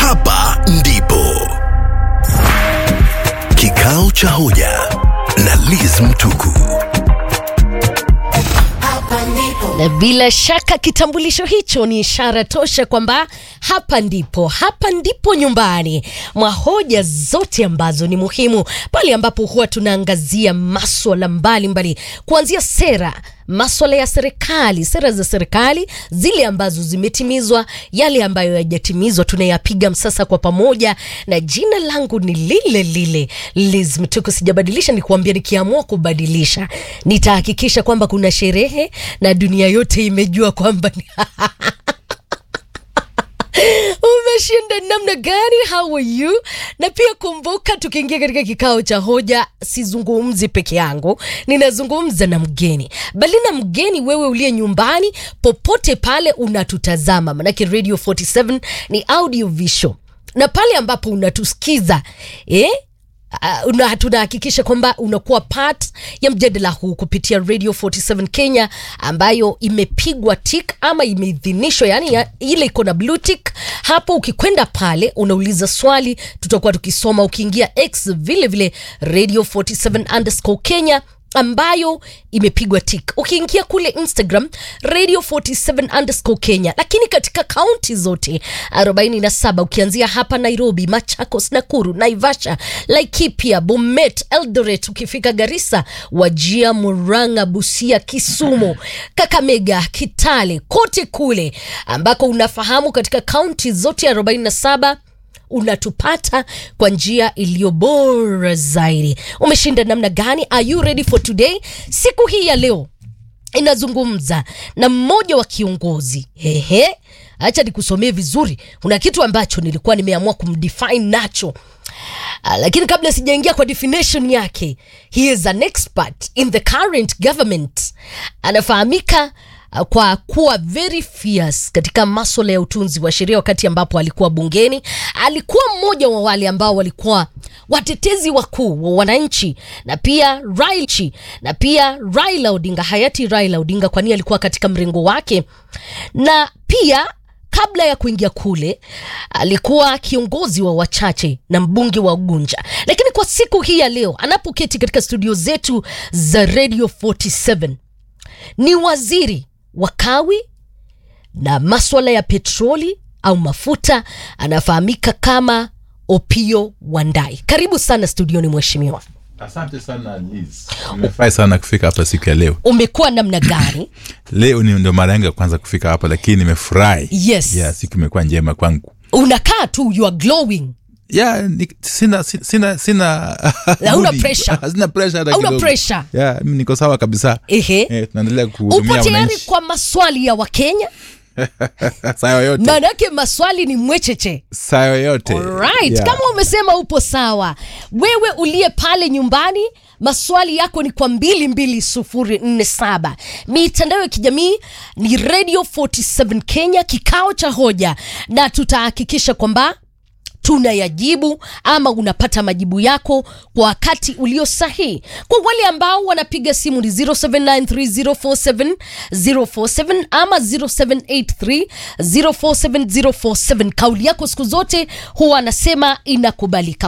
Hapa ndipo kikao cha hoja na Liz Mtuku. Na bila shaka kitambulisho hicho ni ishara tosha kwamba hapa ndipo, hapa ndipo nyumbani mwa hoja zote ambazo ni muhimu, pale ambapo huwa tunaangazia maswala mbalimbali, kuanzia sera maswala ya serikali, sera za serikali, zile ambazo zimetimizwa, yale ambayo hayajatimizwa, tunayapiga msasa kwa pamoja, na jina langu ni lile lile Liz Mtuku. Sijabadilisha, ni kuambia, nikiamua kubadilisha nitahakikisha kwamba kuna sherehe na dunia yote imejua kwamba ni umeshinda namna gani? How are you? Na pia kumbuka, tukiingia katika kikao cha hoja, sizungumzi peke yangu, ninazungumza na mgeni, bali na mgeni wewe uliye nyumbani, popote pale unatutazama, manake Radio 47 ni audio visual, na pale ambapo unatusikiza eh? Uh, una, tunahakikisha kwamba unakuwa part ya mjadala huu kupitia Radio 47 Kenya ambayo imepigwa tik ama imeidhinishwa, yani ya, ile iko na blue tick hapo. Ukikwenda pale unauliza swali, tutakuwa tukisoma. Ukiingia X vile vile Radio 47 underscore Kenya ambayo imepigwa tik. Ukiingia kule Instagram Radio 47 underscore Kenya, lakini katika kaunti zote 47 ukianzia hapa Nairobi, Machakos, Nakuru, Naivasha, Laikipia, Bomet, Eldoret, ukifika Garissa, Wajia, Murang'a, Busia, Kisumu, Kakamega, Kitale, kote kule ambako unafahamu katika kaunti zote 47 unatupata kwa njia iliyo bora zaidi. Umeshinda namna gani? Are you ready for today? Siku hii ya leo inazungumza na mmoja wa kiongozi. Ehe, acha nikusomee vizuri. Kuna kitu ambacho nilikuwa nimeamua kumdefine nacho Uh, lakini kabla sijaingia kwa definition yake, he is an expert in the current government. Anafahamika uh, kwa kuwa very fierce katika maswala ya utunzi wa sheria. Wakati ambapo alikuwa bungeni, alikuwa mmoja wa wale ambao walikuwa watetezi wakuu wa wananchi na pia Raila, na pia Raila Odinga, hayati Raila Odinga, kwani alikuwa katika mrengo wake na pia kabla ya kuingia kule alikuwa kiongozi wa wachache na mbunge wa Ugunja, lakini kwa siku hii ya leo anapoketi katika studio zetu za Radio 47 ni waziri wa kawi na maswala ya petroli au mafuta, anafahamika kama Opio Wandai. Karibu sana studioni mheshimiwa. Asante sana Liz. Nimefurahi sana kufika hapa siku ya leo. Umekuwa namna gani? Leo ni ndio mara yangu ya kwanza kufika hapa, lakini nimefurahi. Yes. Yeah, siku imekuwa njema kwangu. Unakaa tu, you are glowing. Yeah, ni, sina sina sina, sina Hauna budi. pressure. Sina pressure hata Hauna kidogo. pressure. Yeah, mimi niko sawa kabisa. Ehe. Eh, tunaendelea Upo kuhudumia tayari wananchi kwa maswali ya Wakenya? saa yoyote. Maanake maswali ni mwecheche. Saa yoyote. Right. Yeah. Kama umesema upo sawa, wewe uliye pale nyumbani, maswali yako ni kwa mbili mbili sufuri nne saba. Mitandao ya kijamii ni Radio 47 Kenya, kikao cha hoja, na tutahakikisha kwamba tunayajibu ama unapata majibu yako kwa wakati ulio sahihi. Kwa wale ambao wanapiga simu ni 0793047047 ama 0783047047. Kauli yako siku zote huwa anasema inakubalika.